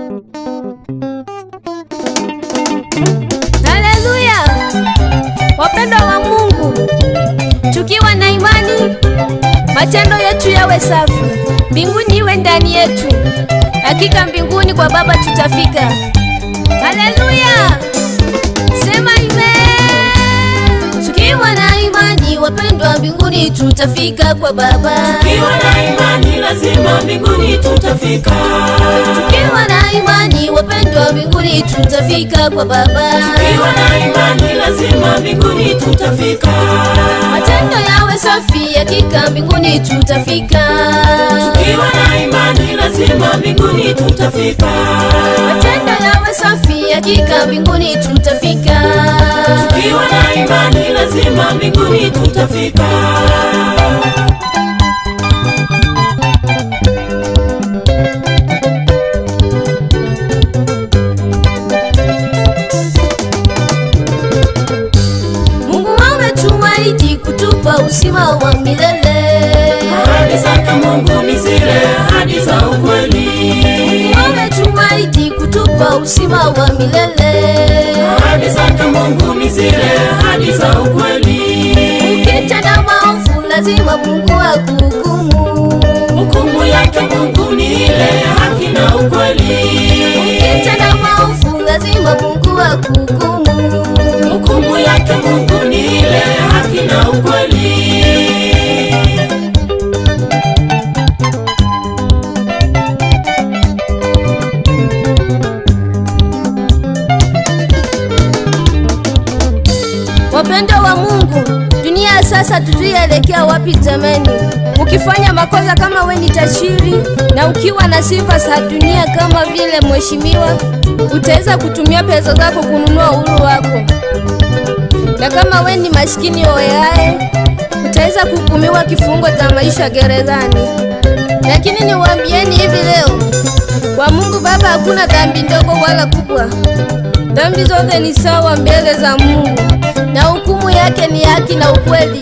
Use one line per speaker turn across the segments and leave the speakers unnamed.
Haleluya! Wapendwa wa Mungu, tukiwa na imani, matendo yetu yawe safi, mbinguni iwe ndani yetu. Hakika mbinguni kwa Baba tutafika. Haleluya! Sema amen. Tukiwa na imani, wapendwa, mbinguni tutafika kwa Baba.
Tukiwa na imani lazima mbinguni tutafika.
Tukiwa na imani, wapendwa, mbinguni tutafika kwa Baba.
Tukiwa na imani lazima mbinguni tutafika.
Matendo yawe safi, hakika mbinguni tutafika.
Tukiwa na imani lazima mbinguni tutafika.
Matendo yawe safi, hakika mbinguni tutafika.
Tukiwa na imani lazima mbinguni tutafika.
Mungu ametuahidi kutupa uzima wa milele.
Ahadi zake Mungu ni zile ahadi za ukweli.
Mungu ametuahidi kutupa uzima wa milele.
Ahadi zake Mungu ni zile ahadi za ukweli.
Ukitenda maovu, lazima Mungu akuhukumu.
Hukumu yake Mungu ni ile haki na ukweli.
Ukitenda maovu, lazima Mungu akuhukumu.
Hukumu yake Mungu ni ile haki na ukweli.
Wapendwa wa Mungu, dunia ya sasa tutuielekea wapi jameni? Ukifanya makosa kama we ni tajiri na ukiwa na sifa za dunia kama vile mheshimiwa, utaweza kutumia pesa zako kununua uhuru wako, na kama we ni maskini oeae, utaweza kuhukumiwa kifungo cha maisha gerezani. Lakini niwaambieni hivi leo, kwa Mungu Baba hakuna dhambi ndogo wala kubwa. Dhambi zote ni sawa mbele za Mungu na hukumu yake ni haki na ukweli.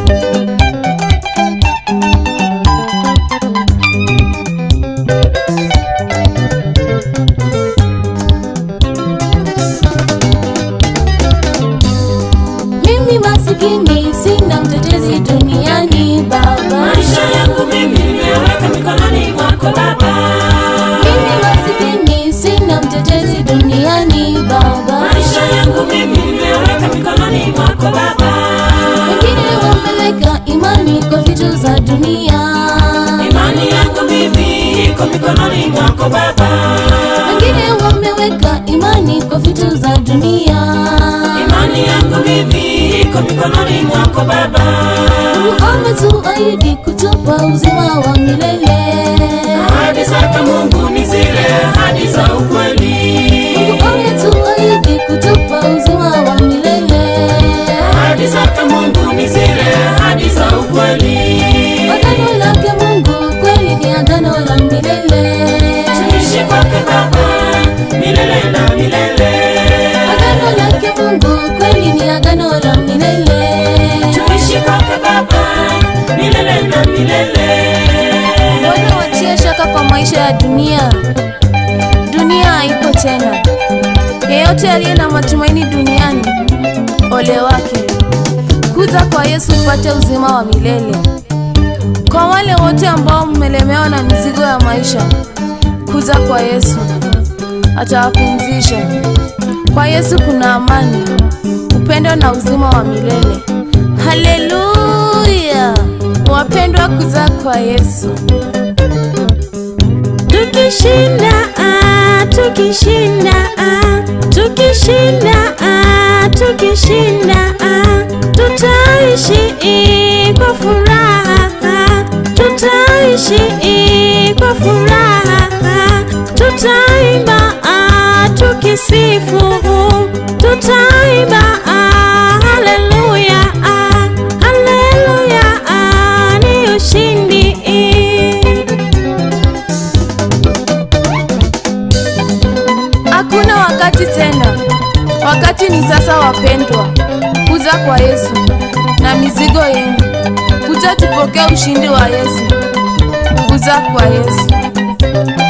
Mimi masikini sina mtetezi duniani Baba.
Maisha yangu mimi nimeweka mikononi mwako Baba.
Mimi masikini sina mtetezi duniani Baba.
Maisha yangu mimi nimeweka mikononi mwako Baba.
Wengine wameweka imani kwa vitu za dunia.
Imani yangu mimi iko mikononi mwako Baba.
Wengine wameweka imani kwa vitu za dunia.
Imani yangu mimi iko mikononi mwako Baba.
Mungu ametuahidi kutupa uzima wa milele.
Ahadi zake Mungu ni zile ahadi za ukweli.
Mungu ametuahidi kutupa uzima wa milele.
Ahadi zake Mungu ni zile ahadi za ukweli.
Agano lake Mungu kweli ni agano la milele.
Tuishi kwake Baba milele na milele.
Agano lake Mungu kweli ni agano la milele.
Tuishi kwake Baba milele na milele.
Mbona watia shaka kwa maisha ya dunia? Dunia haiko tena. Yeyote aliye na matumaini duniani, ole wake. Kuja kwa Yesu upate uzima wa milele. Kwa wale wote ambao mmelemewa na mizigo ya maisha, kuja kwa Yesu, atawapumzisha. Kwa Yesu kuna amani, upendo na uzima wa milele. Haleluya! Wapendwa, kuja kwa Yesu. Tukishinda, ah, tukishinda, ah, tukishinda, ah, tukishinda, ah, tutaishi eh, kwa furaha, ah, tutaishi eh, kwa furaha, ah, tutaimba ah, tukisifu, tutaimba ah, haleluya, ah, haleluya, ah, ni ushindi eh. Hakuna wakati tena, wakati ni sasa, wapendwa. Kuja kwa Yesu na mizigo yenu, kuja tupokee ushindi wa Yesu. Kuja kwa Yesu.